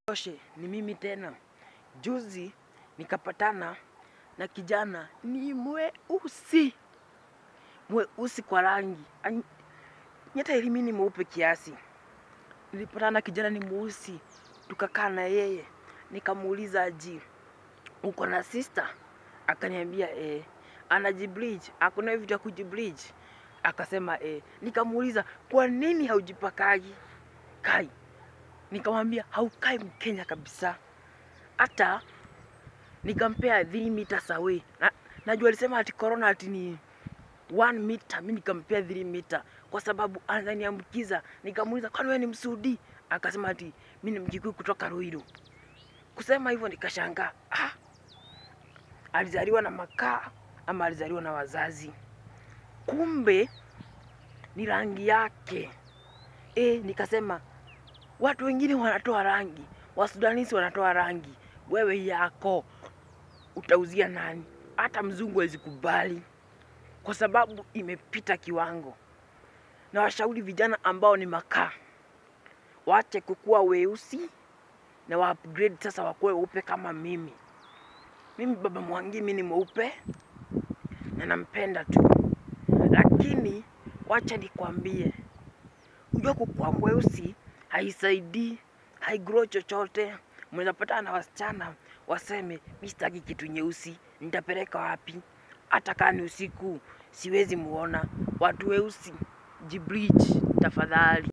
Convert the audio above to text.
Oshe, ni mimi tena. Juzi nikapatana na kijana ni mweusi, mweusi kwa rangi, Ani- nyata elimi ni mweupe kiasi. Nilipatana na kijana ni mweusi, tukakaa na yeye, nikamuuliza aji, uko na sister? Akaniambia eh, anajibleach, akuna vitu ya kujibleach. Akasema eh, nikamuuliza kwa nini haujipakagi kai nikamwambia haukai Mkenya kabisa. Hata nikampea 3 meters away. Na, najua alisema ati corona ati ni 1 meter, mimi nikampea 3 meter kwa sababu ananiambukiza. Nikamuuliza kwani wewe ni Msudi? Akasema ati mimi ni Mjikuyu kutoka Ruiru. Kusema hivyo nikashangaa, ah, alizaliwa na makaa ama alizaliwa na wazazi? Kumbe ni rangi yake. E, nikasema watu wengine wanatoa rangi, wasudanisi wanatoa rangi, wewe yako utauzia nani? Hata mzungu hawezi kubali kwa sababu imepita kiwango. Na washauri vijana ambao ni makaa waache kukuwa weusi na wa upgrade sasa wakuwe weupe kama mimi. Mimi baba Mwangi, mimi ni mweupe na nampenda tu, lakini wacha nikwambie, unajua kukuwa mweusi haisaidii, haigrow chochote. Mnaweza patana na wasichana waseme mi sitaki kitu nyeusi, nitapeleka wapi? Hata kama ni usiku siwezi muona. Watu weusi, jibleach tafadhali.